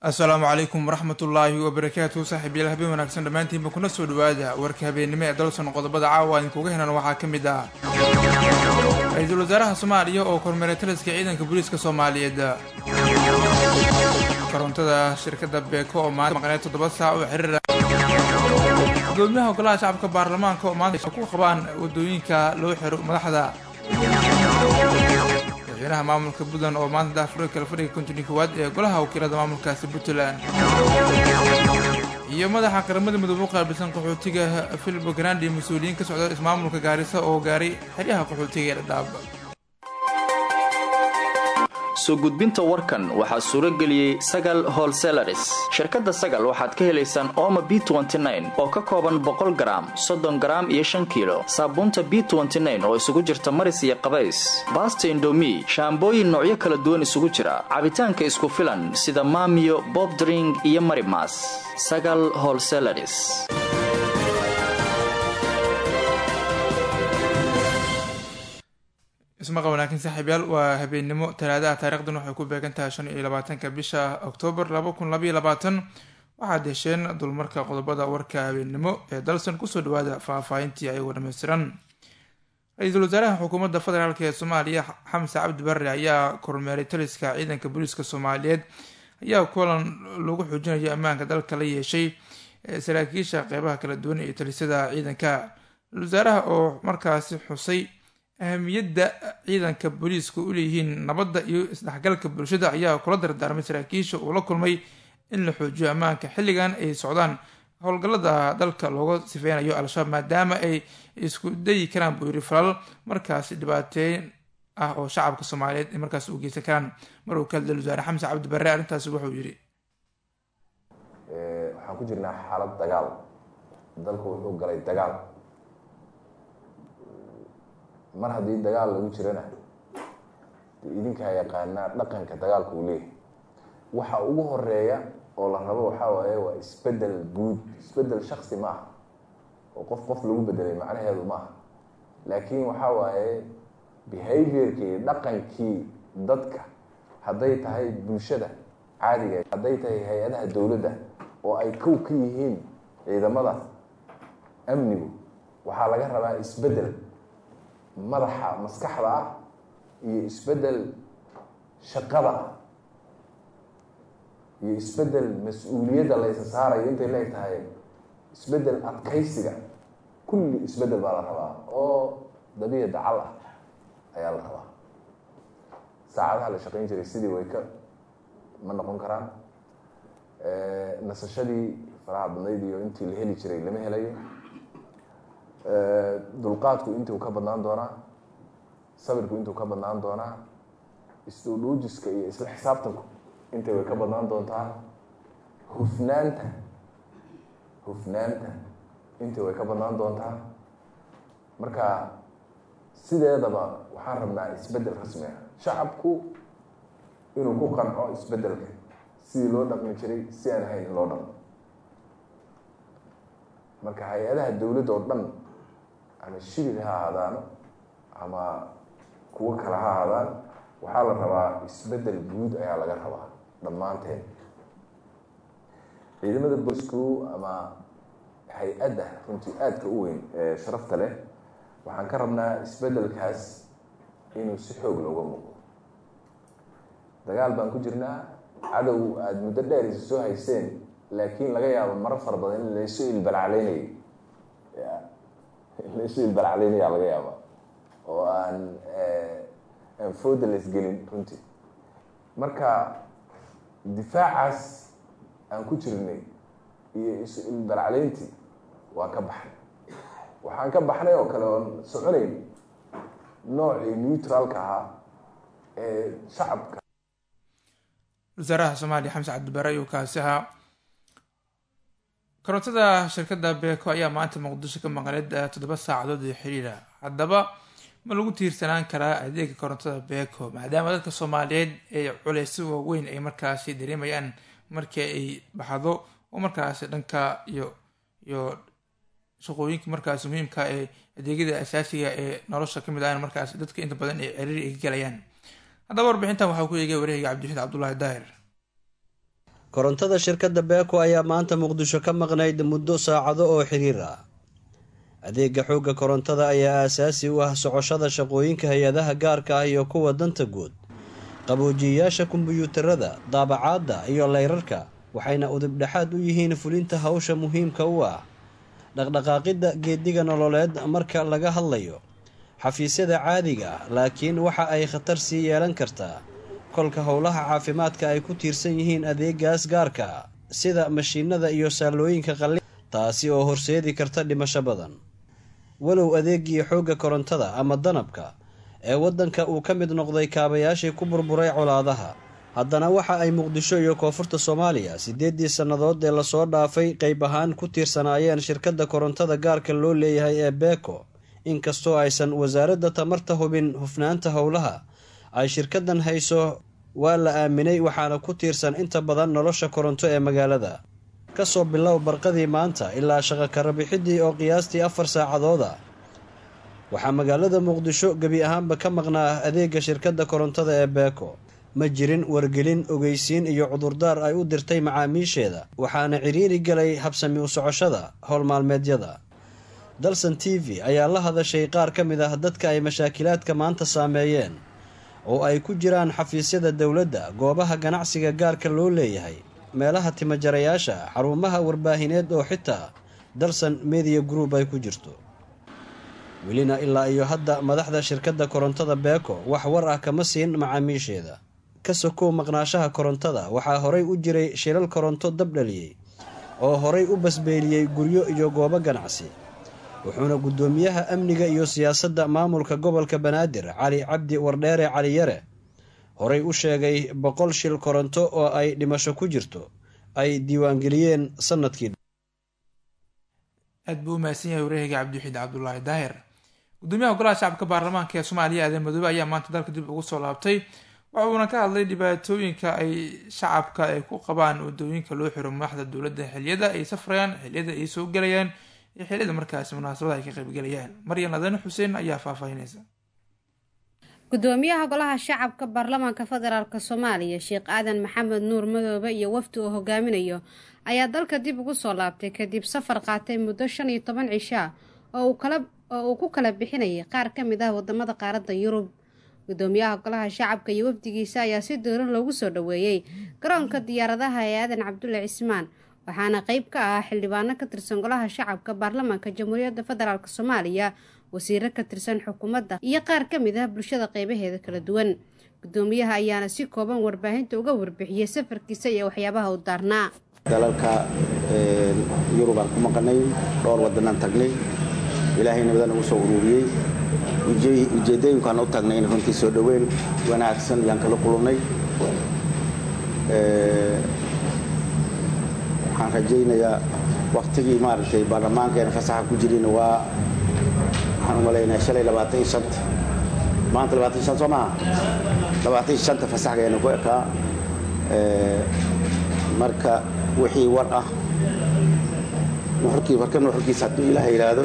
assalaamu calaykum waraxmatullaahi wabarakaatu saaxiibyaal habeen wanaagsan dhammaantiinba kuna soo dhawaada warka habeennimo ee dalson qodobada caawa idinkuga henan waxaa ka mid ah ra-iisul wasaaraha soomaaliya oo kormeeray taliska ciidanka booliiska soomaaliyeed korontada shirkadda beeko oo maanta maqneed toddoba saac oo xiriira gudoomiyaha golaha shacabka baarlamaanka oo maanta ku qabaan wadooyinka loo xiro madaxda madaxweynaha maamulka puntland oo maanta daafure kala fadhiga kontini koowaad ee golaha wakiilada maamulkaasi puntland iyo madaxa qaramada midoobe u qaabilsan qaxootiga filibo grandi mas-uuliyiin ka socda ismaamulka gaarisa oo gaaray xeryaha qaxootiga ee dhadhaab soo gudbinta warkan waxaa suuro geliyey sagal holselaris shirkadda sagal waxaad ka helaysaan ooma b oo ka kooban boqol garaam soddon garaam iyo shan kiilo saabuunta b oo isugu jirta maris iyo qabays baasta indomi shaambooyin noocyo kala duwan isugu jira cabitaanka isku filan sida maamiyo bobdring iyo marimas sagal holselaris ismaqa wanaagsan saaxiibyaal waa habeennimo talaadaha taarikhdan waxay ku beegan tahay shan iyo labaatanka bisha oktoobar laba kun labaiyo labaatan waxaad hesheen dulmarka qodobada warka habeennimo ee dalsan kusoo dhawaada faahfaahintii ayagoo dhammaystiran ra-iisul wasaaraha xukuumadda federaalk ee soomaaliya xamse cabdi barre ayaa kormeeray taliska ciidanka booliiska soomaaliyeed ayaa kulan lagu xoojinayo ammaanka dalka la yeeshay saraakiisha qeybaha kala duwan iyo talisada ciidanka ra-isul wasaaraha oo markaasi xusay ahamiyadda ciidanka booliiska u leeyihiin nabadda iyo isdhexgalka bulshada ayaa kula dardaarmay saraakiisha uu la kulmay in la xoojiyo ammaanka xilligan ay socdaan howlgallada dalka looga sifeynayo al-shabaab maadaama ay isku dayi karaan buu yiri falal markaasi dhibaateyn ah oo shacabka soomaaliyeed ay markaas u geysan karaan mar uu ka hadlay wasaare xamse cabdi barre arrintaasi wuxuu yidhi waxaan ku jirnaa xaalad dagaal dalku wuxuu galay dagaal mar haddii dagaal lagu jirana de idinkaa yaqaanaa dhaqanka dagaalka uu leeyahay waxa ugu horeeya oo la rabo waxaa waaye waa isbedel guud isbedel shaksi ma aha oo qof qof lagu bedelay macnaheedu ma aha laakiin waxaa waaye behaviorkii dhaqankii dadka hadday tahay bulshada caadiga hadday tahay hay-adaha dowladda oo ay kow ka yihiin ciidamada amnigu waxaa laga rabaa isbedel madaxa maskaxda ah iyo isbedel shaqada ah iyo isbedel mas-uuliyadda laysa saarayo intay leeg tahay isbedel adkaysiga kulli isbedel baa la rabaa oo dabiic dacal ah ayaa la rabaa saacadaha la shaqayn jiray sidii way ka ma noqon karaan nasashadii faraha badnayd iyo intii la heli jiray lama helayo dulqaadku intuu ka badnaan doonaa sabirku intuu ka badnaan doonaa isdhuudhuujiska iyo isla xisaabtanku intay way ka badnaan doontaa hufnaanta hufnaanta intii way ka badnaan doontaa marka sideedaba waxaan rabnaa isbedel rasmi ah shacabku inuu ku qanco isbedelka sidii loo dhaqmi jiray si aan ahayn in loo dhaqmo marka hay-adaha dowladda oo dhan ama shibir ha ahaadaano ama kuwo kale ha ahaadaan waxaa la rabaa isbedel guud ayaa laga rabaa dhammaanteen ciidamada booliisku ama hay-adda runtii aadka u weyn ee sharafta leh waxaan ka rabnaa isbedelkaas inuu si xoog looga muuqdo dagaal baan ku jirnaa cadow aada muddo dheer isa soo hayseen laakiin laga yaabo marar fara badan in laysu ilbalacleynayay laysu ilbalacleynayaa laga yaaba oo aan aan fooda laysgelin runtii marka difaacaas aan ku jirnay iyo isu ilbalacleyntii waan ka baxnay waxaan ka baxnay oo kale oon soconayn noocii neutralka ahaa ee shacabka wasaaraha soomaaliya xamse cabdibare ayuu kaasi ahaa korontada shirkadda beeko ayaa maanta muqdisho ka maqneed toddoba saacadood iyo xiriira haddaba ma lagu tiirsanaan karaa adeega korontada beeko maadaama dadka soomaaliyeed ee culeysyo waaweyn ay markaasi dareemayaan markii ay baxdo oo markaasi dhanka iyo iyo shaqooyinka markaasi muhiimka ee adeegyada asaasiga ee nolosha kamid ah markaasi dadka inta badan ay ciriiri ay ka galayaan haddaba warbixintan waxaa ku eegay wareega cabdiwaxiid cabdulaahi daahir korontada shirkadda beeko ayaa maanta muqdisho ka maqnayd muddo saacado oo xiriir ah adeega xoogga korontada ayaa aasaasi u ah socoshada shaqooyinka hay-adaha gaarka ah iyo kuwa danta guud qaboojiyayaasha kombiyuutarada daabacaadda iyo leyrarka waxayna udubdhexaad u yihiin fulinta hawsha muhiimka u ah dhaqdhaqaaqidda geediga nololeed marka laga hadlayo xafiisyada caadiga ah laakiin waxa ay khatar sii yeelan kartaa kolka howlaha caafimaadka ay ku tiirsan yihiin adeegaas gaarka ah sida mashiinada iyo saalooyinka qalli taasi oo horseedi karta dhimasho badan walow adeegii xoogga korontada ama danabka ee waddanka uu ka mid noqday kaabayaashii ku burburay colaadaha haddana waxa ay muqdisho iyo koonfurta soomaaliya siddeeddii sannadood ee lasoo dhaafay qayb ahaan ku tiirsanaayeen shirkadda korontada gaarka loo leeyahay ee beeko inkastoo aysan wasaaradda tamarta hubin hufnaanta howlaha ay shirkaddan hayso waa la aaminay waxaana ku tiirsan inta badan nolosha koronto ee magaalada kasoo bilow barqadii maanta ilaa shaqo karabixidii oo qiyaastii afar saacadooda waxaa magaalada muqdisho gebi ahaanba ka maqnaa adeega shirkadda korontada ee beeko ma jirin wargelin ogeysiin iyo cudurdaar ay u dirtay macaamiisheeda waxaana ciriiri galay habsami u socoshada howlmaalmeedyada dalsan t v ayaa la hadashay qaar ka mid ah dadka ay mashaakilaadka maanta saameeyeen oo ay ku jiraan xafiisyada dowladda goobaha ganacsiga gaarka loo leeyahay meelaha timajarayaasha xarumaha warbaahineed oo xitaa dalsan media group ay ku jirto welina ilaa iyo hadda madaxda shirkadda korontada beeko wax war ah kama siin macaamiisheeda ka sokow maqnaashaha korontada waxaa horay u jiray shilal koronto dab dhaliyey oo horay u basbeeliyey guryo iyo goobo ganacsi wuxuuna guddoomiyaha amniga iyo siyaasadda maamulka gobolka banaadir cali cabdi wardheere cali yare horay u sheegay boqol shil koronto oo ay dhimasho ku jirto ay diiwaangeliyeen sanadkii aad buu u mahadsan yahay wareehiga cabdiwaxiid cabdulaahi daahir gudoomiyaha golaha shacabka baarlamaanka ee soomaaliya aadan madoobe ayaa maanta dalka dib ugu soo laabtay waxa uuna ka hadlay dhibaatooyinka ay shacabka ay ku qabaan wadooyinka loo xiro madaxda dowladda xiliyada ay safrayaan xiliyada ay soo gelayaan iyo xiliyada markaasi munaasabada ay ka qaybgelayaan maryan ladane xuseen ayaa faahfaahinaysa gudoomiyaha golaha shacabka baarlamaanka federaalk soomaaliya sheekh aadan maxamed nuur madoobe iyo wafdi uu hogaaminayo ayaa dalka dib ugu soo laabtay kadib safar qaatay muddo shan iyo toban cishaa oo uu ku kala bixinayay qaar ka mid ah wadamada qaaradda yurub gudoomiyaha golaha shacabka iyo wafdigiisa ayaa si dooran loogu soo dhoweeyey garoonka diyaaradaha ee aadan cabdulle cismaan waxaana qeyb ka ah xildhibaano ka tirsan golaha shacabka baarlamaanka jamhuuriyadda federaalk soomaaliya wasiiro ka tirsan xukuumadda iyo qaar ka mid ah bulshada qeybaheeda kala duwan gudoomiyaha ayaana si kooban warbaahinta uga warbixiyey safarkiisa iyo waxyaabaha u daarnaa dalalka yurub aan ku maqanay dhowr wadanaan tagnay ilaahay nabadan ugu soo ururiyey ujeedooyinkaan u tagnay in runtii soo dhoweyn wanaagsan ayaan kala kulannay waxaan rajaynayaa waktigii maaragtay baarlamaankeena fasaxa ku jirina waa waxaan umalaynaya shalay labaatan iyo shanta maanta labaatan iyo shan soo maaha labaatan iyo shanta fasaxgeena ku ekaa marka wixii war ah nuxurkii marka nuxurkiisa hadduu ilaaha yidhaahdo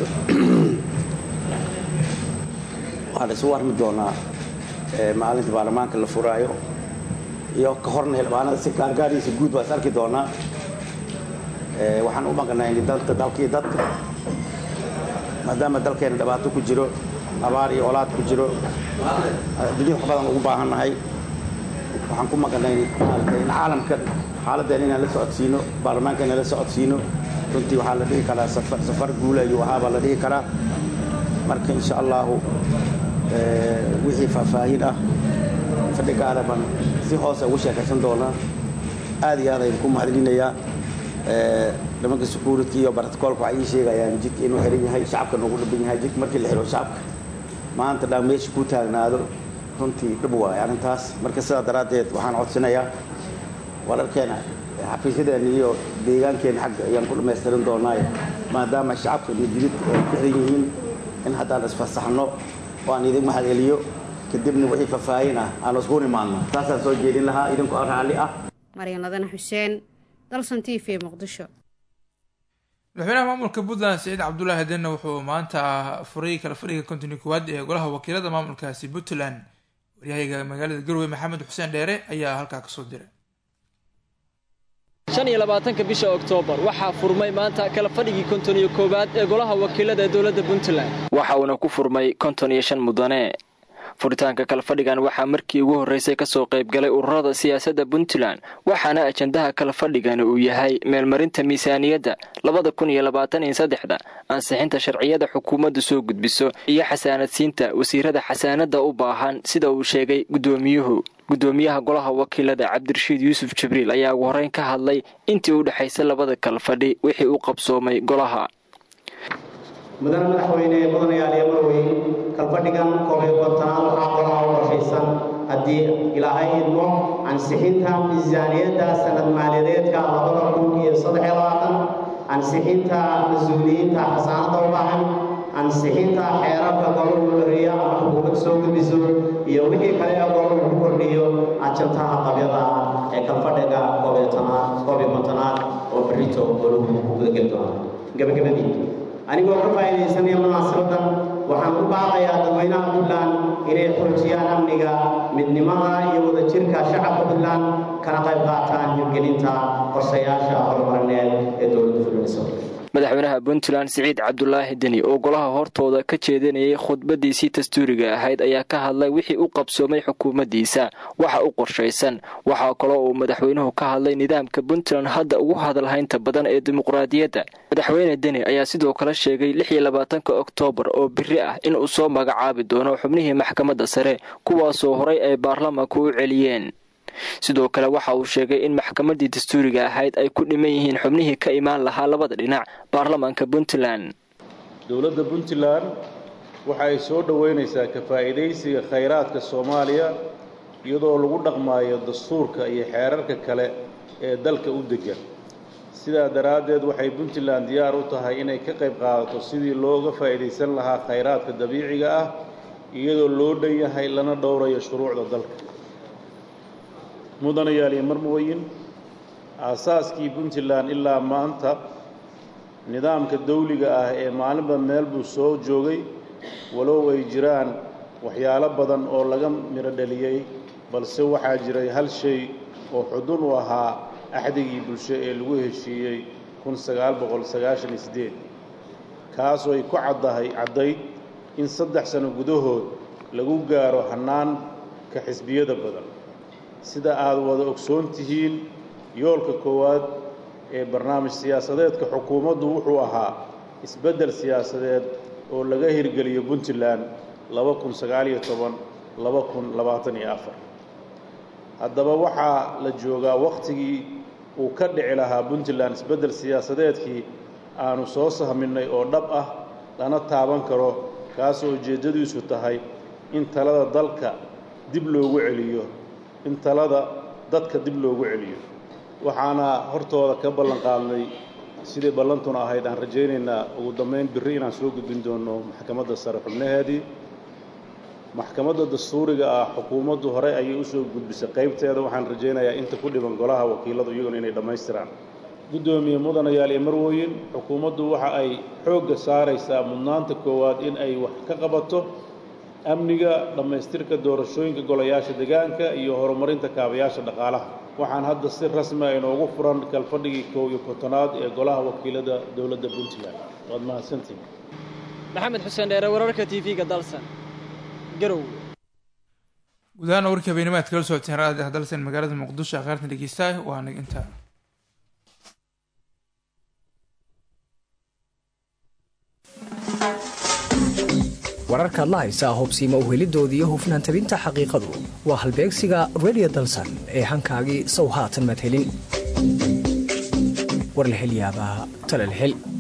waxaan isu warmi doonaa maalinta baarlamaanka la furaayo iyo ka horna xildhibaanada si gaargaariisa guud baa is arki doonaa waxaan u maqnay dalka dalkii dadka maadaama dalkeena dhibaato ku jiro abaar iyo olaad ku jiro adduunyada wax badan ugu baahannahay waxaan ku maqnay maaragtay in caalamka xaaladdeena inaan la socodsiino baarlamaanka inaan la socodsiino runtii waxaa la dhihi karaa safar guula iyo waxaabaa la dhihi karaa marka insha allahu wixii faahfaahin ah fadhigaada baan si hoose ugu sheekaysan doonaa aad iyo aad ayaan ku mahadcelinayaa nimanka security iyo barticoolka waxay ii sheegayaan jidka inuu xiran yahay shacabka noogu dhaban yahay jidka markii la xiro shacabka maanta dhaan meesha ku taagnaado runtii dhib waayo arrintaas marka sidaa daraaddeed waxaan codsanayaa wararkeena xafiisyadeena iyo deegaankeena xagga ayaan ku dhamaystirin doonaayo maadaama shacabka iyo jididka ay ku xiran yihiin in haddaan isfasaxno oo aan idin mahadceliyo kadibna wixii faahfaahin ah aan isku nimaadno taasaan soo jeedin lahaa idinku raalli ah maryan ladana xuseen dalsan t v muqdisho madaxweynaha maamulka puntland saciid cabdulaahi hadenna wuxuu maanta furay kala fadhiga kontini koowaad ee golaha wakiilada maamulkaasi puntland waryahayga magaalada garowe maxamed xuseen dheere ayaa halkaa kasoo diray shan iyo labaatanka bisha oktoobar waxaa furmay maanta kala fadhigii konton iyo koowaad ee golaha wakiilada ee dowladda puntland waxa uuna ku furmay konton iyo shan mudane furitaanka kalfadhigan waxaa markii ugu horreysay kasoo qaybgalay ururada siyaasadda puntland waxaana ajandaha kalfadhigani uu yahay meelmarinta miisaaniyadda labada kun iyo labaatan iyo saddexda ansixinta sharciyada xukuumaddu soo gudbiso iyo xasaanadsiinta wasiirada xasaanadda u baahan sida uu sheegay guddoomiyuhu guddoomiyaha golaha wakiilada cabdirashiid yuusuf jibriil ayaa ugu horreyn ka hadlay intii u dhexaysay labada kalfadhi wixii u qabsoomay golaha mudane madaxweyne mudanayaal iyo marweyn kalfadhigan koob iyo kontanaad waxaa golaha u qorshaysan haddii ilaahay idmo ansixinta miisaaniyadda sanad maaliyadeedka labada kun iyo saddex iyo labaatan ansixinta mas-uuliyiinta xasaanada u baahan ansixinta xeerarka goluhu dhariya ama xukuumad soo gudbiso iyo wixii kale ee goluhu ku kordhiyo ajantaha qabyada ah ee kalfadhiga koob iyo tanaad koob iyo kontonaad oo berrito goluhu ku gudageli doona gabagabadii anigoo ka faa'iidaysanaya munaasabadan waxaan u baaqayaa dadweynaha puntland inay xoojiyaan amniga midnimada iyo wadajirka shacabka puntland kana qayb qaataan hirgelinta qorshayaasha horumarineed ee dowladda fulinayso madaxweynaha puntland siciid cabdulaahi deni oo golaha hortooda ka jeedinayay khudbadiisii dastuuriga ahayd ayaa ka hadlay wixii u qabsoomay xukuumaddiisa waxa u qorshaysan waxaa kaloo uu madaxweynuhu ka hadlay nidaamka puntland hadda ugu hadalhaynta badan ee dimuqraadiyadda madaxweyne deni ayaa sidoo kale sheegay lix iyo labaatanka oktoobar oo biri ah inuu soo magacaabi doono xubnihii maxkamadda sare kuwaasoo horay ay baarlamaanku u celiyeen sidoo kale waxa uu sheegay in maxkamaddii dastuuriga ahayd ay ku dhiman yihiin xubnihii ka imaan lahaa labada dhinac baarlamaanka puntland dowladda puntland waxa ay soo dhoweynaysaa ka faa'iidaysiga khayraadka soomaaliya iyadoo lagu dhaqmaayo dastuurka iyo xeerarka kale ee dalka u deggan sidaa daraaddeed waxay puntland diyaar u tahay inay ka qayb qaadato sidii looga faa'iidaysan lahaa khayraadka dabiiciga ah iyadoo loo dhan yahay lana dhowrayo shuruucda dalka mudanayaal iyo marmooyin aasaaskii puntland ilaa maanta nidaamka dawliga ah ee maalinba meel buu soo joogay walow ay jiraan waxyaalo badan oo laga midho dhaliyey balse waxaa jiray hal shay oo xudun u ahaa axdigii bulsho ee lagu heshiiyey kun sagaal boqol sagaashan iyo siddeed kaasoo ay ku caddahay caddayd in saddex sano gudahood lagu gaaro hannaanka xisbiyada badan sida aad wada ogsoon tihiin yoolka koowaad ee barnaamij siyaasadeedka xukuumaddu wuxuu ahaa isbeddel siyaasadeed oo laga hirgeliyo puntland laba kun sagaaliyo toban laba kun labaatan iyo afar haddaba waxaa la joogaa wakhtigii uu ka dhici lahaa puntland isbeddel siyaasadeedkii aanu soo sahminnay oo dhab ah lana taaban karo kaasoo ujeeddadiisu tahay in talada dalka dib loogu celiyo in talada dadka dib loogu celiyo waxaana hortooda ka ballan qaadnay sidii ballantuna ahayd aan rajaynaynaa ugu dambayn birri inaan soo gudbin doono maxkamadda sare xubnaheedii maxkamadda dastuuriga ah xukuumaddu horey ayay u soo gudbisay qaybteeda waxaan rajaynayaa inta ku dhiban golaha wakiiladu iyaguna inay dhammaystiraan guddoomiye mudanayaal iyo marwooyin xukuumaddu waxa ay xoogga saaraysaa mudnaanta koowaad in ay wax ka qabato amniga dhammaystirka doorashooyinka golayaasha deegaanka iyo horumarinta kaabayaasha dhaqaalaha waxaan hadda si rasmi a inoogu furan kalfadhigii kow iyo kontonaad ee golaha wakiilada dowladda puntland waad mahadsantihin maxamed xuseen dheere wararka t v-ga dalsan garow gudahaan warkii habeenimo aad kala socoteen raadi dalsan magaalada muqdisho akhaartan dhegeystaah waa nag intaa wararkaad la haysaa hubsiima uhelidooda iyo hufnaan tabinta xaqiiqadu waa halbeegsiga redio dalsan ee hankaagii sow haatan madhelin war la hel yaabaa tala la hel